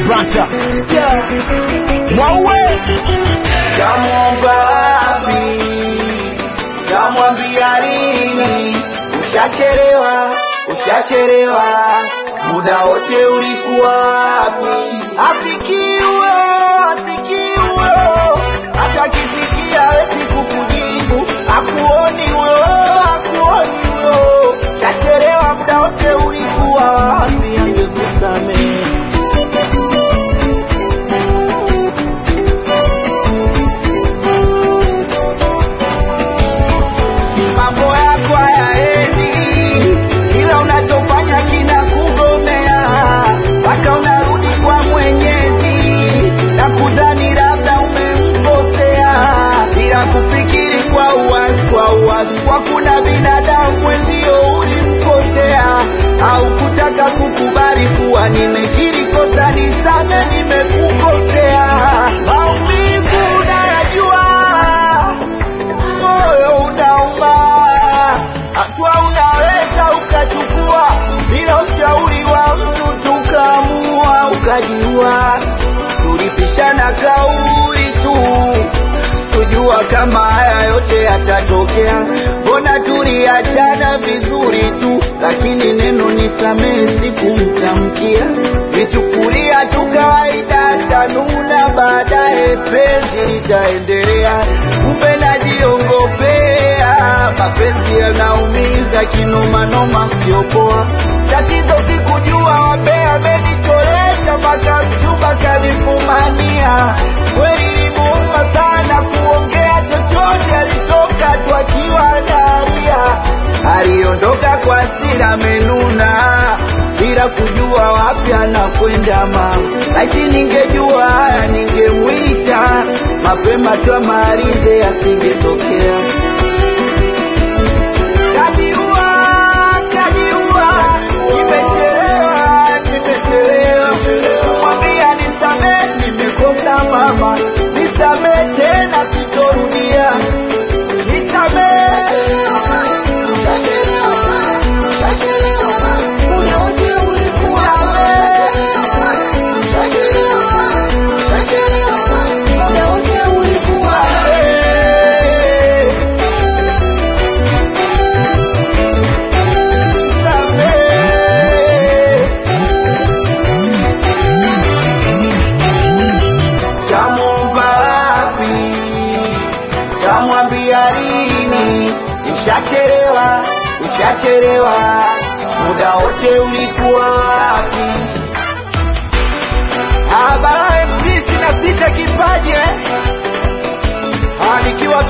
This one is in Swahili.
Branta Mwaue Kamwomba wapi? Kamwambia lini? Ushachelewa, ushachelewa, muda wote ulikuwa wapi? Afikiwe, afikiwe, hata kisikia hawezi kukujibu, akuoni huyo, akuoni huyo, ushachelewa, muda wote ulikuwa wapi? Angekusamehe mambo yako hayaendi, ila unachofanya kina kugomea, mpaka unarudi kwa Mwenyezi na kudhani labda umemkosea, bila kufikiri kwa uwazi, kwa uwazi, kwa kuna binadamu mwenzio ulimkosea, au kutaka kukubali kuwa nimekiri kosa, nisame, nimekukosea. Maumivu unayajua moyo unauma, hatua unaweza ukachukua bila ushauri wa mtu, tukaamua ukajiua. Tulipishana kauli tu, kujua kama haya yote yatatokea. Mbona tuliachana vizuri tu, lakini neno nisamehe sikumtamkia, nichukulia tu kawaida, tanuna baadaye penzi litaendelea. Kumbe najiongopea, mapenzi yanaumiza kinomanoma, sio poa. Tatizo sikujua wambea amenichoresha mpaka mchumba kanifumania. Kweli limuuma sana kuongea chochote, alitoka tu akiwa analia. Aliondoka kwa hasira amenuna, bila kujua wapi anakwenda mama. Lakini ningejua haya ningemwita mapema tu amalize, asingetokea. Kajiua, kajiua, nimechelewa, nimechelewa. Kumwambia nisamehe, nimekosa mama, nisamehe tena, sitorudia. Nisamehe. Tamwomba wapi? Tamwambia lini? Ushachelewa, ushachelewa, muda wote ulikuwa wapi? Habari MC sina sita kipaji eh? Ah, nikiwa